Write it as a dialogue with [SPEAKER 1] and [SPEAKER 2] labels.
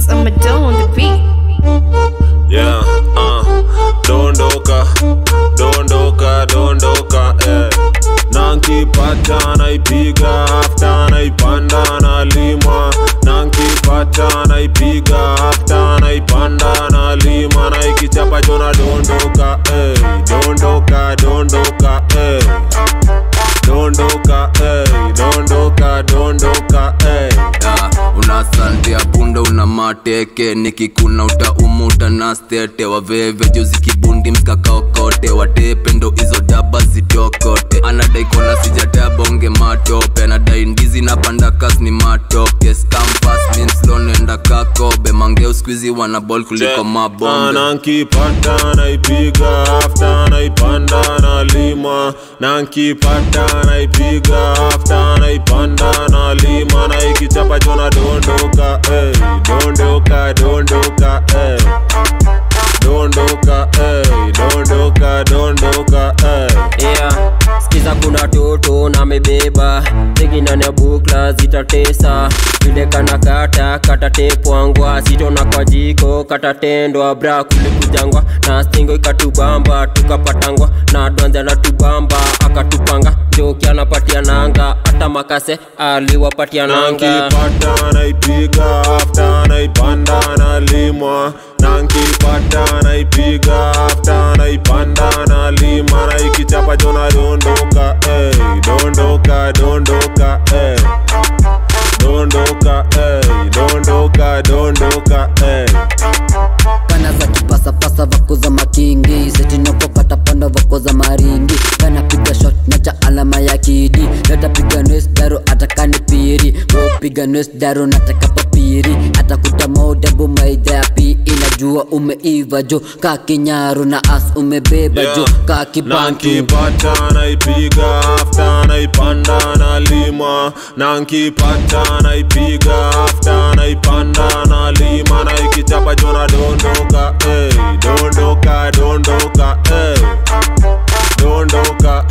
[SPEAKER 1] I'm a dough on the beat.
[SPEAKER 2] yeah, uh, dondoka dondoka dondoka eh. nankipata naipiga afta naipanda nalima nankipata naipiga afta naipanda nalima naikichapa jona dondoka eh. dondoka dondoka eh. dondoka eh. dondoka dondoka eh.
[SPEAKER 3] Ya, unasandia punda una mateke nikikuna utaumuta na stete waveve juzi kibundi mskakaokote watepe ndo hizo daba zitokote anadai kona sijatabonge matope anadai ndizi na pandakas ni matoke skampas minslonenda kakobe mangeo skuizi wana bol kuliko mabombe
[SPEAKER 2] nankipata naipiga afta naipanda nalima nankipata naipiga afta naipanda nalima naikichapa jona dondoka eh. dondoka dondoka eh. dondoka eh. dondoka dondoka eh.
[SPEAKER 4] yeah. skiza kuna toto na mebeba teginania bukla zitatesa vile kana kata katatepwangwa sitona kwa jiko katatendwa bra kulikujangwa na stingo ikatubamba tukapatangwa na dwanza na tubamba akatupanga joki anapatia nanga hata makase aliwapatia nanga
[SPEAKER 2] nankipata naipiga afta naipanda nalima nankipata naipiga afta naipanda nalima naikichapa jona dondoka eh. dondoka dondoka eh. dondoka eh. dondoka dondoka eh.
[SPEAKER 5] kana za kipasapasa vako za makingi setinokopata panda vako za maringi kanapiga shot na cha alama ya kidi natapiga nes daro atakani piri wopiga nes daro nataka papiri atakuta modabu maidha ya pi inajua umeiva jo ka kinyaru na as umebeba jo ka kibantu
[SPEAKER 2] nankipata naipiga afta naipanda nalima nankipata naipiga afta naipanda nalima naikichapa jona dondoka eh. dondoka dondoka eh. dondoka